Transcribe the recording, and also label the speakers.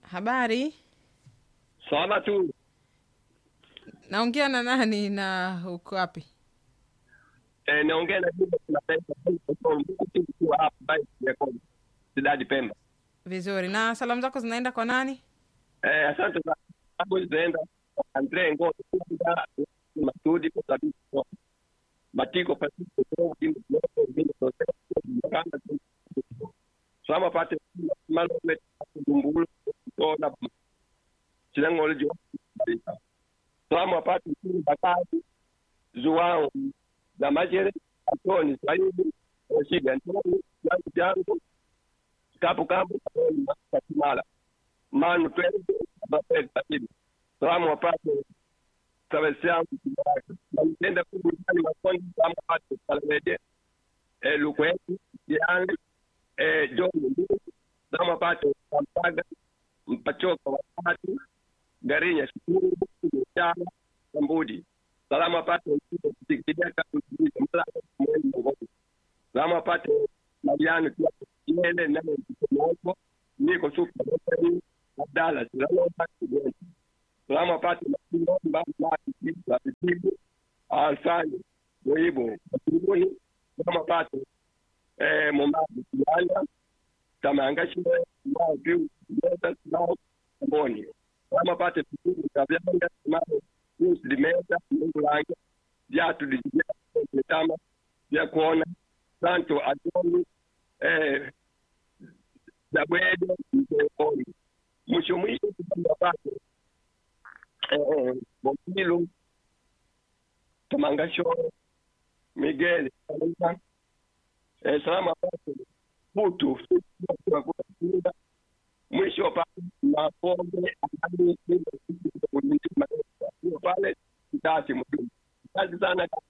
Speaker 1: Habari,
Speaker 2: Salama tu.
Speaker 1: naongea na nani na uko wapi?
Speaker 2: Eh, naongea na Juma kimataifa kwa hapa Bai ya Kongo. Sidadi Pemba.
Speaker 1: Vizuri. Na salamu zako zinaenda kwa nani?
Speaker 2: Eh, asante sana. Hapo zinaenda kwa Andre Ngo kwa Masudi kwa sababu kwa Matiko Pasiko kwa kimbo kwa kimbo kwa kanda Sama pate malo met kumbulu kuona Chilango lejo. Sama pate bakati Zuwao na Majere Antoni Saidi Rashidi Antoni Jangu Jangu Kapu Kapu Katimala Manu Twende Bapel Saidi Salamu wapate Tawesiamu Nenda kubujani makondi Sama pate Salamede eh, Lukwetu Jiani eh, John Mbili Sama pate Kampaga Mpachoka watatu Garinya Shukuru Mchana Kambudi salama apate kusikideka kusikiliza mla mwezi mmoja salama apate Mariano pia yele nane mmoja niko super ni Abdalla salama apate salama apate mba mba kitu kitu alfani muibo mbuni salama apate eh momadi kianda tamanga shule na piu ndio nao mboni salama apate kitu kabla ya limeza mungu lange vyatu vitama vya kuona santo adoni eh, zabwede mteoni mwisho mwisho kupanda pake eh, bokilu tamangashoro miguel eh, salama pake putu mwisho pale mapombe pale kitati muhimu. Asante sana.